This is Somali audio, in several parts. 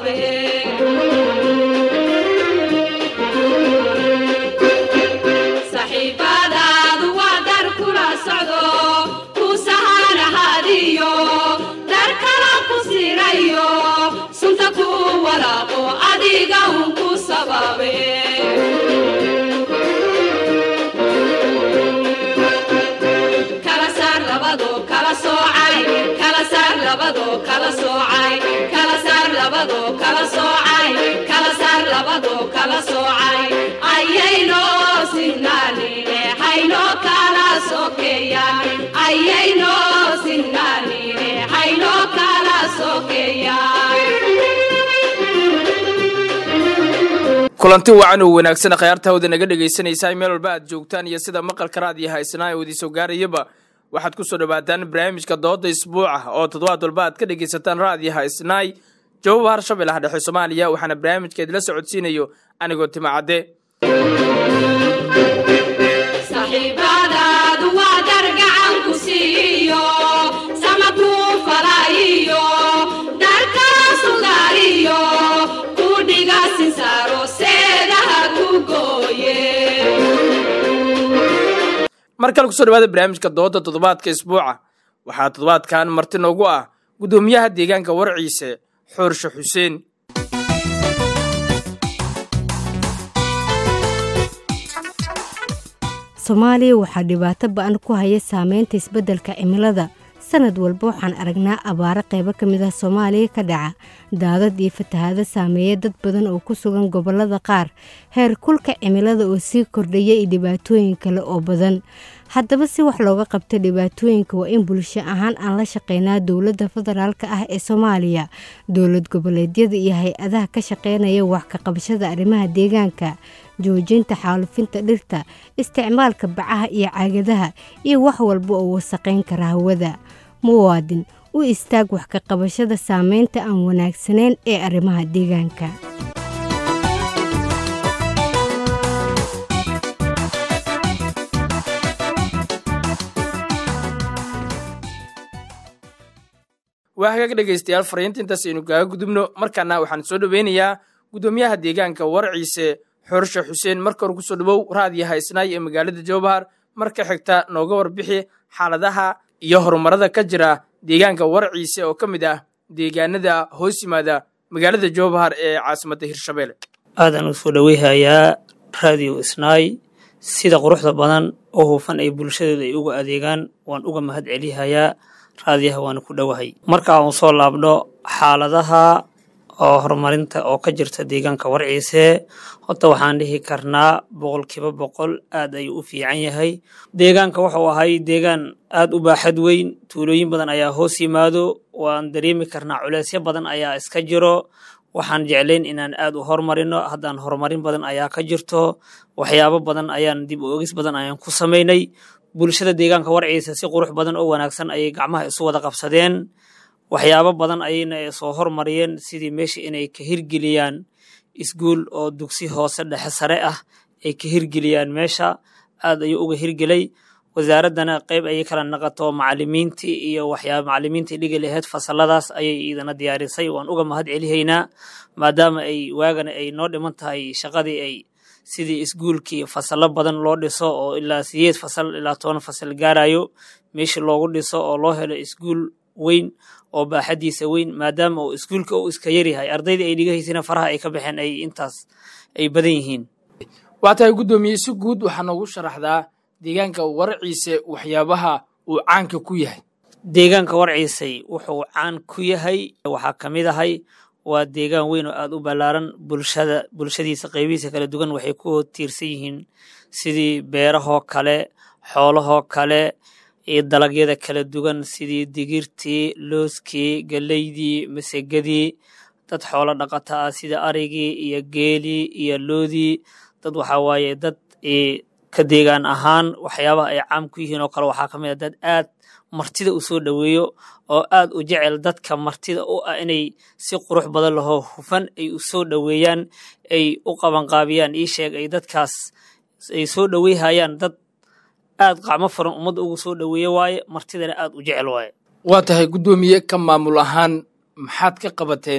sabaabe saxiibadaadu waa dar kula socdo ku sahanahadiyo dar kala ku sirayo sunta ku walaaqo adiga un ku sababe kala saar labado kala soocay kala saar labado kala soocay kala saar labado kala soocay kala saar labado kala soocay ayayno sinnaanine hayno kala sokeeyaan ayayno sinnaanine hayno kala sokeeyaan kulanti wacan oo wanaagsan khayaarta hawda naga dhegaysanaysaa meel walba aad joogtaan iyo sida maqalka raadiyo haysnaa ee wadiisoo gaarayaba waxaad ku soo dhowaataan barnaamijka dooda isbuuca oo toddobaad walba aad ka dhegaysataan raadiyo haysnaay jawaab harshabeellaha dhexe soomaaliya waxaana barnaamijkeed la socodsiinayo anigoo timacadde saxiibadaadu waa dar gacan ku siiyo sama kuu falaayiyo darkala sugaariyo ku dhiga sinsaaro seedaha ku gooye mar kale kusoo dhawaada barnaamijka dooda toddobaadka isbuuca waxaa toddobaadkan marti noogu ah guddoomiyaha deegaanka warciise xoorshe xuseen soomaaliya waxaa dhibaato ba-an ku haya saameynta isbeddelka cimilada sanad walba waxaan aragnaa abaaro qaybo ka mid ah soomaaliya ka dhaca daadad iyo fatahaado saameeya dad badan oo ku sugan gobollada qaar heer kulka cimilada oo sii kordhaya iyo dhibaatooyin kale oo badan haddaba si wax looga qabto dhibaatooyinka waa in bulsho ahaan aan la shaqeynaa dowladda federaalka ah ee soomaaliya dowlad goboleedyada iyo hay-adaha ka shaqeynaya wax ka qabashada arrimaha deegaanka joojinta xaalufinta dhirta isticmaalka bacaha iyo caagadaha iyo wax walba oo wasaqayn kara hawada muwaadin u istaag wax ka qabashada saameynta aan wanaagsanayn ee arrimaha deegaanka waa hagaag dhegaystayaal fariinta intaas aynu kaaga gudubno markaana waxaan soo dhoweynayaa guddoomiyaha deegaanka warciise xoorshe xuseen marka hore kusoo dhawow raadiyo haysnaay ee magaalada jowbahar marka xigta nooga warbixi xaaladaha iyo horumarada ka jira deegaanka warciise oo ka mid ah deegaanada hoos yimaada magaalada jowbahar ee caasimadda hirshabelle aadaan u soo dhoweyhayaa raadiyo isnaay sida quruxda badan oo hufan ay bulshadeeda ay uga adeegaan waan uga mahad celihayaa raadiyaha waana ku dhowahay marka aan soo laabno xaaladaha oo horumarinta oo ka jirta deegaanka warciise horta waxaan dhihi karnaa boqolkiiba boqol aad ayuu u fiican yahay deegaanka wuxuu ahay deegaan aad u baaxad weyn tuulooyin badan ayaa hoos yimaado waan dareemi karnaa culeysyo badan ayaa iska jiro waxaan jeclayn inaan aad u horumarino haddaan horumarin badan ayaa ka jirto waxyaabo badan ayaan dib u ogis badan ayaan ku samaynay bulshada deegaanka warciisa si qurux badan oo wanaagsan ayay gacmaha isu wada qabsadeen waxyaabo badan ayayna soo hormariyeen sidii meesha inay ka hirgeliyaan iskuul oo dugsi hoose dhexe sare ah ay ka hirgeliyaan meesha aad ayuu uga hirgelay wasaaraddana qayb ayay kala naqato macalimiintii iyo waxyaaba macalimiintii dhigi laheyd fasaladaas ayay iidana diyaarisay waan uga mahad celihaynaa maadaama ay waagana ay noo dhiman tahay shaqadii ay sidii iskuulkii fasalo badan loo dhiso oo ilaa sideed fasal ilaa toban fasal gaarayo meeshii loogu dhiso oo loo helo iskuul weyn oo baaxadiisa weyn maadaama uu iskuulka uu iska yaryahay ardaydii ay dhigahaysina faraha ay ka baxeen ay intaas ay badan yihiin waa tahay guddoomiye si guud waxaa noogu sharaxdaa deegaanka warciise waxyaabaha uu caanka ku yahay deegaanka warciisay wuxuu caan ku yahay waxaa ka mid ahay waa deegaan weyn oo aad u ballaaran bulshada bulshadiisa qaybihiisa kala duwan waxay ku tiirsan yihiin sidii beerahoo kale xoolahoo kale iyo dalagyada kala duwan sidii digirtii looskii galeydii masegadii dad xoolo dhaqata ah sida arigii iyo geelii iyo loodii dad waxaa waaye dad ka deegaan ahaan waxyaabaha ay caam ku yihiin oo kale waxaa ka mid a dad aad martida u soo dhoweeyo oo aad u jecel dadka martida u ah inay si qurux badan lahoo hufan ay u soo dhoweeyaan ay u qabanqaabiyaan ii sheeg ay dadkaas ay soo dhoweyhayaan dad aad qacmo furan ummadda ugu soo dhoweeye waaye martidana aad u jecel waaye waa tahay guddoomiye ka maamul ahaan maxaad ka qabateen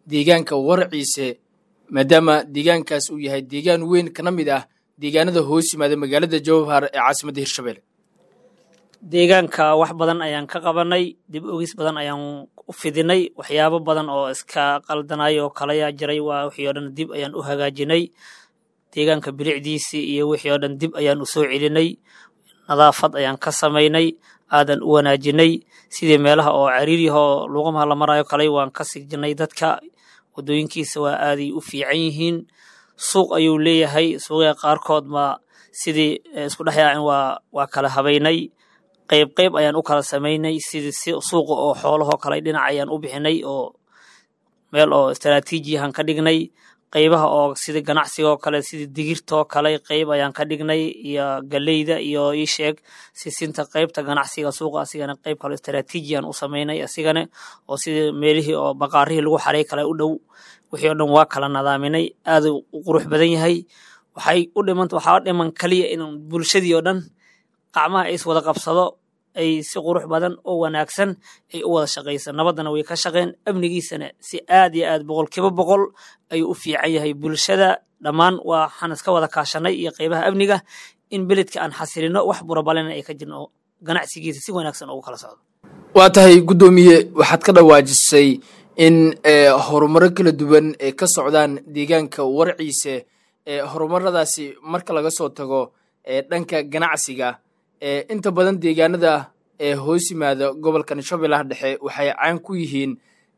deegaanka warciise maadaama deegaankaas uu yahay deegaan weyn kana mid ah deegaanada hoos yimaada magaalada jowhar ee caasimadda hirshabelle deegaanka wax badan ayaan ka qabanay dib ogis badan ayaan u fidinay waxyaabo badan oo iska qaldanay oo kalayaa jiray waa wixii oo dhan dib ayaan u hagaajinay deegaanka bilicdiisii iyo wixii oo dhan dib ayaan u soo celinay nadaafad ayaan ka samaynay aadan u wanaajinay sidii meelaha oo cariiriyahoo luuqamaha la marayo kaley waan ka sigjinay dadka waddooyinkiisa waa aaday u fiican yihiin suuq ayuu leeyahay suuqya qaarkood ma sidii isku dhex yaacin waa waa kala habaynay qayb qayb ayaan u kala samaynay sidii suuqa oo xoolahoo kale dhinac ayaan u bixinay oo meel oo istaraatiijiyahan ka dhignay qaybaha oo sida ganacsigoo kale sida digirtoo kale qayb ayaan ka dhignay iyo galeyda iyo iisheeg sisinta qaybta ganacsiga suuqa asigana qayb kale istaraatiijiyan u samaynay asigana oo sida meelihii oo baqaarihii lagu xaray kale u dhow wixii oo dhan waa kala nadaaminay aad u qurux badan yahay waxay u dhiman waxaa dhiman kaliya in bulshadii oo dhan qacmaha is wada qabsado ay si qurux badan oo wanaagsan ay u wada shaqayso nabaddana way ka shaqeen amnigiisana si aad iyo aad boqolkiiba boqol ayuu u fiican yahay bulshada dhammaan waxaan iska wada kaashanay iyo qaybaha amniga in beledka aan xasilino wax burabalena ay ka jirno oo ganacsigiisa si wanaagsan ugu kala socdo waa tahay guddoomiye waxaad ka dhawaajisay in horumaro kala duwan ay ka socdaan deegaanka warciise horumaradaasi marka laga soo tago dhanka ganacsiga inta badan deegaanada ee hoos yimaada gobolkan shabeellaha dhexe waxay caan ku yihiin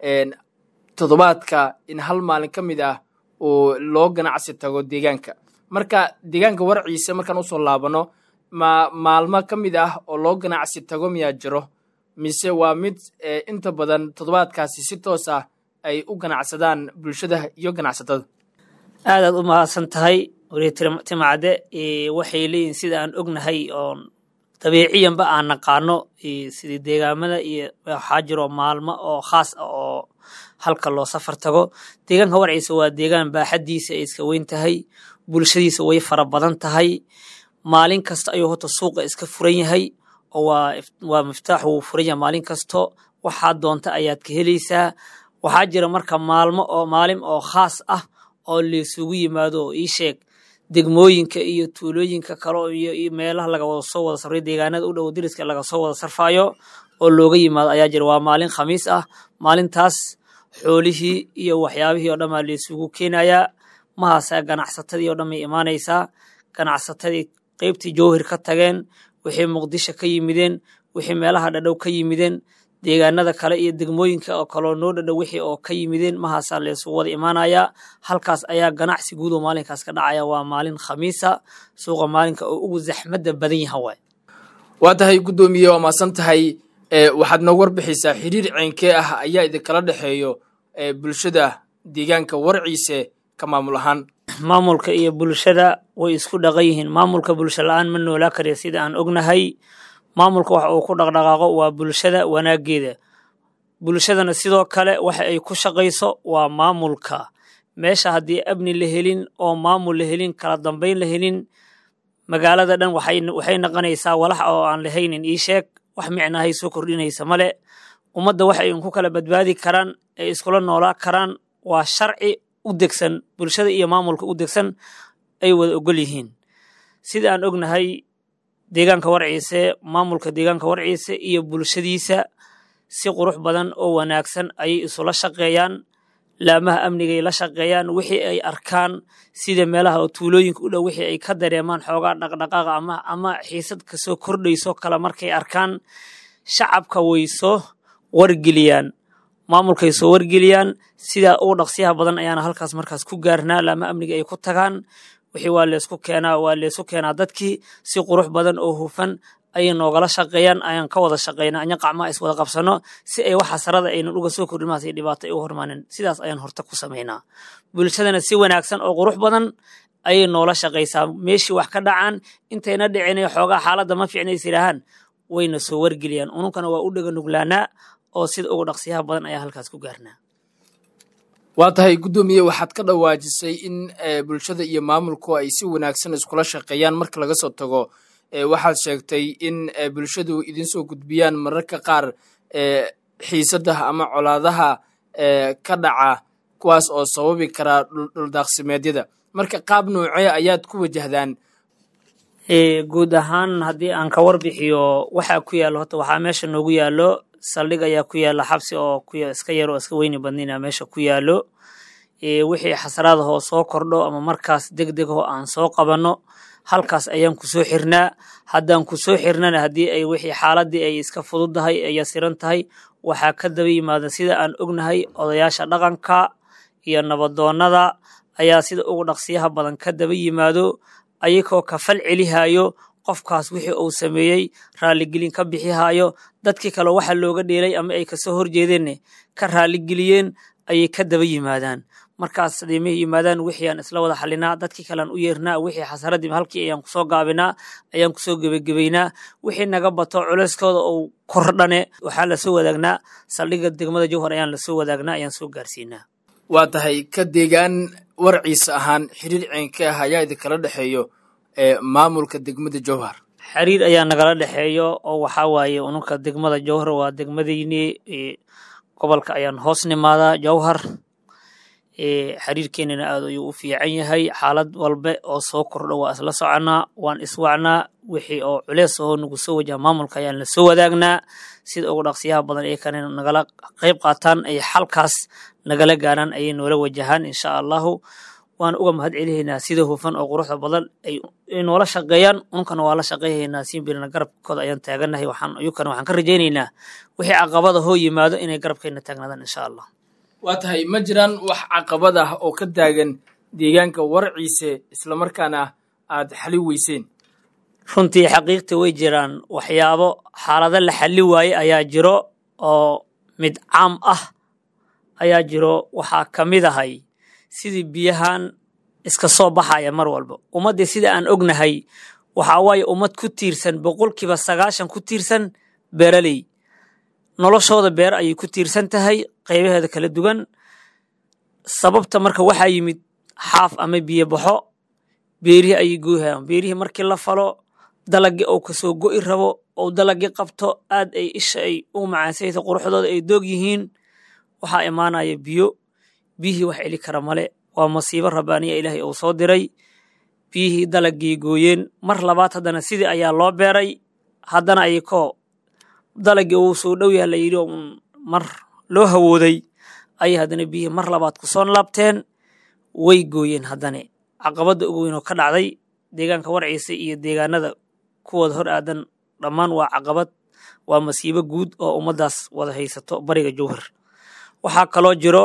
toddobaadka in hal maalin ka mid ah oo loo ganacsi tago deegaanka marka deegaanka warciise markaan usoo laabano ma maalmo ka mid ah oo loo ganacsi tago miyaa jiro mise waa mid inta badan toddobaadkaasi si toos ah ay u ganacsadaan bulshada iyo ganacsatada aadaad u mahadsan tahay weli timacade waxay leeyihin sida aan ognahay oon dabiiciyanba aan naqaano sidii deegaamada iyo waxaa jiro maalmo oo khaas ah oo halka loo safar tago deegaanka warciisa waa deegaan baaxaddiisa ay iska weyn tahay bulshadiisa way fara badan tahay maalin kasta ayuu horta suuqa iska furan yahay oo waa miftaax wuu furan yahay maalin kasto waxaa doonta ayaad ka helaysaa waxaa jira marka maalmo oo maalin oo khaas ah oo laysugu yimaado oo ii sheeg degmooyinka iyo tuulooyinka kale iyo meelaha laga wada soo wada sarfay deegaanada u dhow diriska laga soo wada sarfayo oo looga yimaado ayaa jira waa maalin khamiis ah maalintaas xoolihii iyo waxyaabihii oo dhan baa laysugu keenayaa mahaasa ganacsatadii oo dhan bay imaanaysaa ganacsatadii qeybtii jowhir ka tageen wixii muqdisho ka yimideen wixii meelaha dhadhow ka yimideen deegaanada kale iyo degmooyinka oo kaloo noo dhadhow wixii oo ka yimideen mahaasaa laysugu wada imaanayaa halkaas ayaa ganacsi guud oo maalinkaas ka dhacaya waa maalin khamiisa suuqa maalinka oo ugu zaxmadda badan yaha waay waa tahay guddoomiye waa maasan tahay waxaad noo warbixaysaa xiriir ceynkee ah ayaa idinkala dhexeeyo bulshada deegaanka warciise ka maamul ahaan maamulka iyo bulshada way isku dhaqan yihiin maamulka bulsho la-aan ma noolaa kariya sida aan ognahay maamulka waxa uu ku dhaqdhaqaaqo waa bulshada wanaageeda bulshadana sidoo kale waxa ay ku shaqayso waa maamulka meesha haddii amni la helin oo maamul la helin kala dambayn la helin magaalada dhan waxay naqanaysaa walax oo aan lahaynin ii sheeg wax micnahay soo kordhinaysa male ummadda waxay ku kala badbaadi karaan ee iskula noolaa karaan waa sharci u degsan bulshada iyo maamulka u degsan ay wada ogol yihiin sida aan ognahay deegaanka warciise maamulka deegaanka warciise iyo bulshadiisa si qurux badan oo wanaagsan ayay isula shaqeeyaan laamaha amnigay la shaqeeyaan wixii ay arkaan sida meelaha oo tuulooyinka u dhow wixii ay ka dareemaan xoogaa dhaqdhaqaaqa ama ama xiisad kasoo kordhayso kale markay arkaan shacabka way soo wargeliyaan maamulkay soo wargeliyaan sidaa ugu dhaqsiyaha badan ayaana halkaas markaas ku gaarnaa laama amniga ay ku tagaan wixii waa leysku keenaa waa leysku keenaa dadkii si qurux badan oo hufan ayay noogala shaqeeyaan ayaan ka wada shaqeynaa anya qacmaha is wada qabsano si ay wax xasarada aynan uga soo kordhin maas dhibaato ay u hormaanin sidaas ayaan horta ku samaynaa bulshadana si wanaagsan oo qurux badan ayay noola shaqaysaa meeshii wax ka dhacaan intayna dhicin xoogaa xaaladda ma fiicna is yidhaahaan wayna soo wargeliyaan ununkana waa u dhega nuglaanaa oo sida ugu dhaqsiyaha badan ayaa halkaas ku gaarnaa waa tahay guddoomiye waxaad ka dhawaajisay in bulshada iyo maamulku ay si wanaagsan iskula shaqeeyaan marka laga soo tago waxaad sheegtay in bulshadu idinsoo gudbiyaan mararka qaar xiisadaha ama colaadaha ka dhaca kuwaas oo sababi karaa dhuldaaqsimeedyada marka qaab noocee ayaad ku wajahdaan guud ahaan haddii aan ka warbixiyo waxaa ku yaalo horta waxaa meesha noogu yaalo saldhig ayaa ku yaala xabsi oo iska yar oo iska weyni badnina meesha ku yaalo wixii xasraadahoo soo kordho ama markaas deg degho aan soo qabanno halkaas ayaan ku soo xirnaa haddaan ku soo xirnana haddii ay wixii xaaladii ay iska fududdahay ay yasiran tahay waxaa ka daba yimaada sida aan ognahay odayaasha dhaqanka iyo nabadoonnada ayaa sida ugu dhaqsiyaha badan ka daba yimaado ayagoo kafal celihayo qofkaas wixii uu sameeyey raalligelin ka bixihaayo dadkii kale waxa looga dheelay ama ay kasoo horjeedeenna ka raalligeliyeen ayay ka daba yimaadaan markaas hadimay yimaadaan wixii aan isla wada xalinaa dadkii kalean u yeernaa wixii xasaradii halkii ayaan kusoo gaabinaa ayaan kusoo gebagebaynaa wixii naga bato culeyskooda uu kordhane waxaa lasoo wadaagnaa saldhigga degmada jowhar ayaan lasoo wadaagnaa ayaan soo gaarsiinaa waa tahay ka deegaan warciisa ahaan xiriir ceenka ah ayaa idinkala dhexeeyo ee maamulka degmada jowhar xiriir ayaa nagala dhexeeyo oo waxaa waaye ununka degmada jowhar waa degmadayni gobolka ayaan hoos nimaadaa jowhar xiriirkeenana aad ayuu u fiican yahay xaalad walbe oo soo kordho waa isla soconaa waan iswacnaa wixii oo culeys ahoo nagu soo wajaha maamulka ayaan lasoo wadaagnaa sida ugu dhaqsiyaha badan ee kane nagala qayb qaataan ay xalkaas nagala gaaraan ayay noola wajahaan insha allahu waan uga mahad celihaynaa sida hufan oo quruxda badan ay noola shaqeeyaan unkana waa la shaqeyhaynaa siinbirina garabkooda ayaan taaganahay waxaan iyukana waxaan ka rajaynaynaa wixii caqabada hoo yimaado inay garabkeenna taagnaadaan insha allah waa tahay ma jiraan wax caqabad ah oo ka taagan deegaanka warciise islamarkaana aad xali weyseen runtii xaqiiqta way jiraan waxyaabo xaalado la xalli waaye ayaa jiro oo mid caam ah ayaa jiro waxaa ka mid ahay sidii biyahan iska soo baxaya mar walba ummaddii sida aan ognahay waxaa waaye ummad ku tiirsan boqolkiiba sagaashan ku tiirsan beeraley noloshooda beer ayay ku tiirsan tahay qaybaheeda kala duwan sababta marka waxaa yimid xaaf ama biyo baxo beerihii ayay gooyhayaan beerihii markii la falo dalagii ou kasoo go'i rabo ou dalagii qabto aad ay isha ay u macaansaysa quruxdooda ay doog yihiin waxaa imaanaya biyo biyihii wax celi kara male waa masiibo rabbaaniya ilaahay uu soo diray biyihii dalagii gooyeen mar labaad haddana sidii ayaa loo beeray haddana ayakoo dalagii uu soo dhow yaha la yidhi mar loo hawooday ayay haddana biyihii mar labaad ku soo laabteen way gooyeen haddane caqabadda ugu weyn oo ka dhacday deegaanka warciisa iyo deegaanada kuwooda hor aadan dhammaan waa caqabad waa masiibo guud oo ummaddaas wada haysato bariga jowhar waxaa kaloo jiro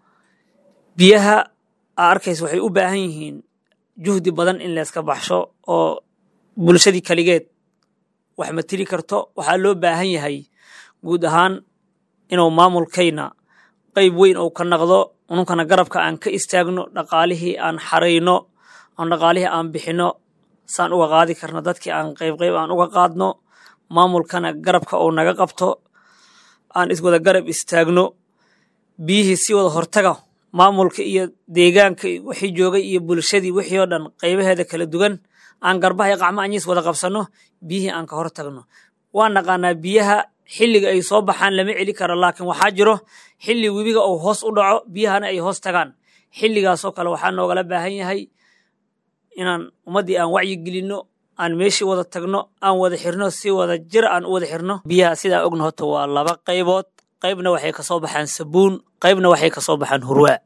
biyaha aa arkaysa waxay u baahan yihiin juhdi badan in layska baxsho oo bulshadii kaligeed wax ma tiri karto waxaa loo baahan yahay guud ahaan inuu maamulkayna qayb weyn ou ka naqdo ununkana garabka aan ka istaagno dhaqaalihii aan xarayno oon dhaqaalihii aan bixinno saan uga qaadi karno dadkii aan qayb qayb aan uga qaadno maamulkana garabka uu naga qabto aan iswada garab istaagno biyihii si wada hortaga maamulka iyo deegaanka wixii joogay iyo bulshadii wixii oo dhan qaybaheeda kala duwan aan garbaha iyo qacmo anyiis wada qabsanno biyihii aan ka hor tagno waa naqaanaa biyaha xilliga ay soo baxaan lama celi karo laakiin waxaa jiro xilli webiga uu hoos u dhaco biyahana ay hoos tagaan xilligaasoo kale waxaa noogala baahan yahay inaan ummaddii aan wacyi gelinno aan meeshii wada tagno aan wada xirno si wada jir aan u wada xirno biyaha sidaa ogna horta waa laba qaybood qaybna waxay kasoo baxaan sabuun qaybna waxay kasoo baxaan hurwaa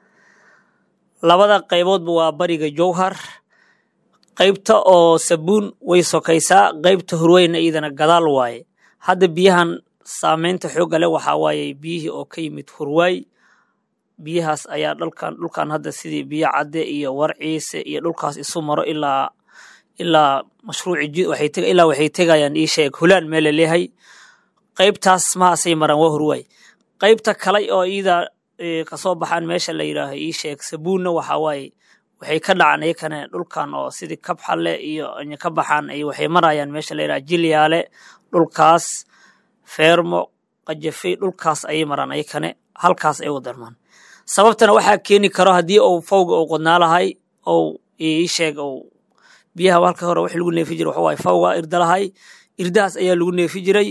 labada qayboodba waa bariga jowhar qaybta oo sabuun way sokaysaa qaybta hurweyna iyadana gadaal waaye hadda biyahan saameynta xoogga leh waxaa waaye biyihii oo ka yimid hurwaay biyahaas ayaa dhalkan dhulkan hadda sidii biyo cadde iyo warciise iyo dhulkaas isu maro ilaa ilaa mashruuci ilaa waxay tegayaan ii sheeg hulaan meel laleeyahay qaybtaas mahaasay maraan waa hurwaay qaybta kale oo iyada kasoo baxaan meesha la yidhaaho ii sheeg sabuunna waxaa waaye waxay ka dhacaan iyakana dhulkan oo sidii kabxale iyo ka baxaan ay waxay marayaan meesha la yidhaha jilyaale dhulkaas feermo qajafey dhulkaas ayay maraan ayakane halkaas ay u darmaan sababtana waxaa keeni karo haddii uu fawga uu qodnaa lahay ou ii sheeg ou biyaha halka hore wax lagu neefi jiray waxa waaye fawga irda lahay irdahaas ayaa lagu neefi jiray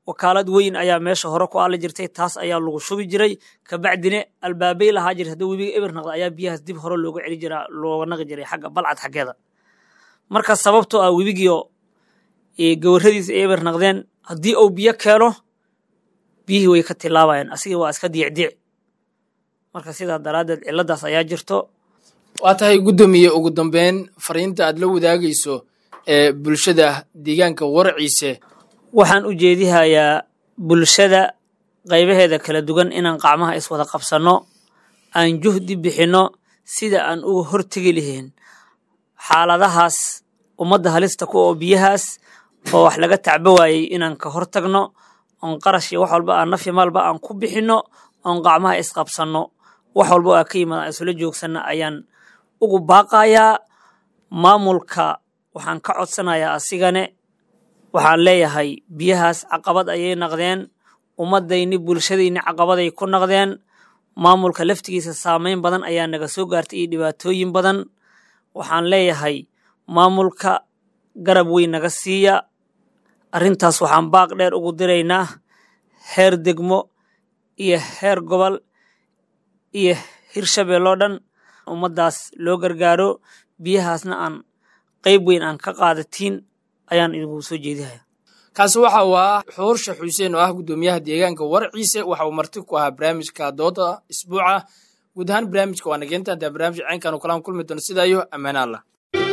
wakaalad weyn ayaa meesha hore ku aali jirtay taas ayaa lagu shubi jiray kabacdina albaabay lahaa jira haddii webiga eber naqda ayaa biyahaas dib hore looga celi jiraa looga naqi jiray xagga balcad xaggeeda marka sababtoo ah webigiio gawarradiisa ay eber naqdeen haddii uu biyo keeno biyihii way ka tilaabayaan asigii waa iska diicdiic marka sidaa daraaddeed ciladaas ayaa jirto waa tahay guddoomiye ugu dambeyn fariinta aad la wadaagayso ee bulshada deegaanka warciise waxaan u jeedihayaa bulshada qaybaheeda kala duwan inaan qacmaha iswada qabsanno aan juhdi bixinno sida aan uga hortegi lahayn xaaladahaas ummadda halista ku oo biyahaas oo wax laga tacbo waayey inaan ka hor tagno oon qarash iyo wax walba aan nafi maalba aan ku bixinno oon qacmaha isqabsanno wax walba oo aa ka yimaada aan isula joogsanno ayaan ugu baaqayaa maamulka waxaan ka codsanayaa asigane waxaan leeyahay biyahaas caqabad ayay naqdeen ummadayni bulshadayni caqabaday ku naqdeen maamulka laftigiisa saameyn badan ayaa naga soo gaartay iyo dhibaatooyin badan waxaan leeyahay maamulka garab weyn naga siiya arrintaas waxaan baaq dheer ugu diraynaa heer degmo iyo heer gobol iyo hirshabeelloo dhan ummaddaas loo gargaaro biyahaasna aan qayb weyn aan ka qaadatiin ayaan idinku soo jeedihaya kaasi waxa uu ahaa xuursha xuseen oo ah guddoomiyaha deegaanka warciise waxa uu marti ku ahaa barnaamijka dooda isbuuca guud ahaan barnaamijka waa nageenta haddaa barnaamij caynkan oo kalaan kulmi doono sidaa iyo ammaan allah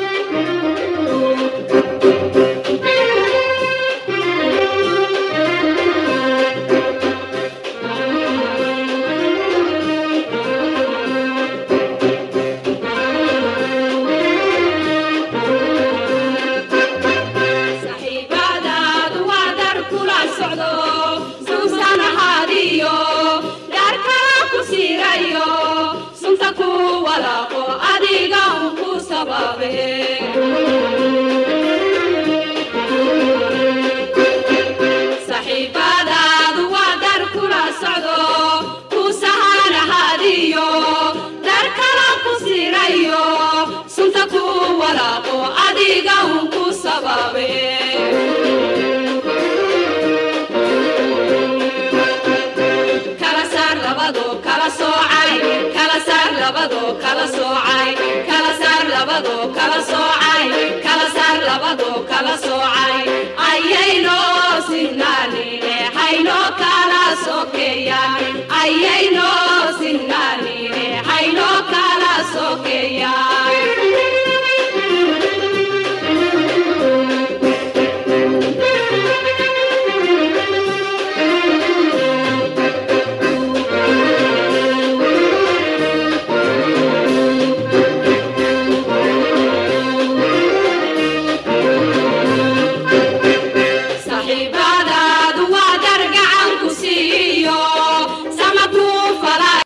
saxiibadaadu waa dar kula socdo suusan ahaadiyo dar kala ku siirayo sunta ku walaaqo adiga un ku sababe saxiibadaadu waa dar kula socdo ku sahan ahaadiyo dar kala ku siirayo sunta ku walaaqo adiga un ku sababe kala saar labado kala soocay kala saar labado kala soocay kala saar labado kala soocay kala saar labado kala soocay ayayno sinnaanine hayno kala